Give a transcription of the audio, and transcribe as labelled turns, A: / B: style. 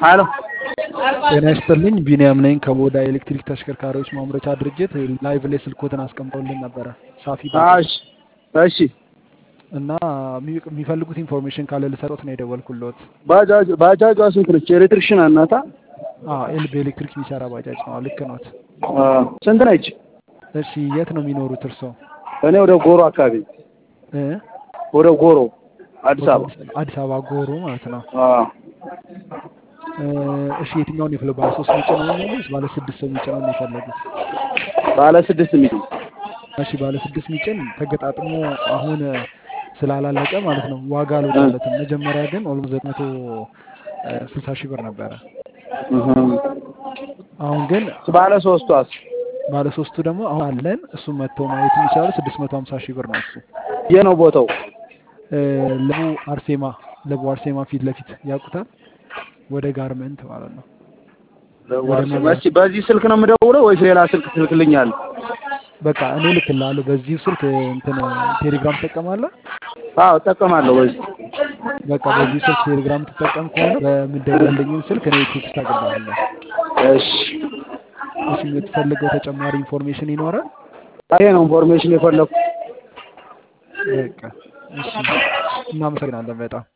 A: ሄሎ
B: ጤና ይስጥልኝ ቢኒያም ነኝ ከቦዳ ኤሌክትሪክ ተሽከርካሪዎች ማምረቻ ድርጅት ላይቭ ላይ ስልኮትን አስቀምጠውልን ነበረ ሳፊ ባጃጅ
A: እሺ እሺ
B: እና የሚ- የሚፈልጉት ኢንፎርሜሽን ካለ ልሰጦት ነው የደወልኩሎት
A: ባጃጅ ባጃጇ ስንት ነች? ኤሌክትሪክሽን እናታ
B: ኤል በኤሌክትሪክ የሚሰራ ባጃጅ ነው ልክ ኖት
A: ስንት ነች?
B: እሺ የት ነው የሚኖሩት እርሶ
A: እኔ ወደ ጎሮ አካባቢ
B: እ?
A: ወደ ጎሮ አዲስ አበባ
B: አዲስ አበባ ጎሮ ማለት ነው
A: አዎ።
B: እ፣ እሺ የትኛውን የፈለጉ ባለ ሶስት የሚጭነው ነው ወይስ ባለ ስድስት ሰው የሚጭነው ነው የፈለጉት
A: ባለ ስድስት ሚሊ
B: እሺ ባለ ስድስት ሚጭን ተገጣጥሞ አሁን ስላላለቀ ማለት ነው ዋጋ አልወጣለትም። መጀመሪያ ግን ኦልሞ ዘጠኝ መቶ ስልሳ ሺህ ብር ነበረ። አሁን ግን
A: ባለ ሶስቷስ
B: ባለ ሶስቱ ደግሞ አሁን አለን። እሱም መጥተው ማየት የሚቻሉ ስድስት መቶ ሀምሳ ሺህ ብር ነው እሱ።
A: የት ነው ቦታው?
B: እ፣ ለቡ አርሴማ ለቡ አርሴማ ፊት ለፊት ያውቁታል። ወደ ጋርመንት ማለት ነው።
A: እስኪ በዚህ ስልክ ነው የምደውለው ወይስ ሌላ ስልክ ትልክልኛል?
B: በቃ እኔ ልክልሃለሁ በዚሁ ስልክ እንትን ቴሌግራም ትጠቀማለህ?
A: አዎ እጠቀማለሁ። በዚህ
B: በቃ በዚህ ስልክ ቴሌግራም ትጠቀም ከሆነ በምደውልልኝን ስልክ እኔ ቴክስት አገባለሁ።
A: እሺ
B: እሺ የምትፈልገው ተጨማሪ ኢንፎርሜሽን ይኖራል?
A: ይሄ ነው ኢንፎርሜሽን የፈለኩት።
B: በቃ እሺ፣ እናመሰግናለን በጣም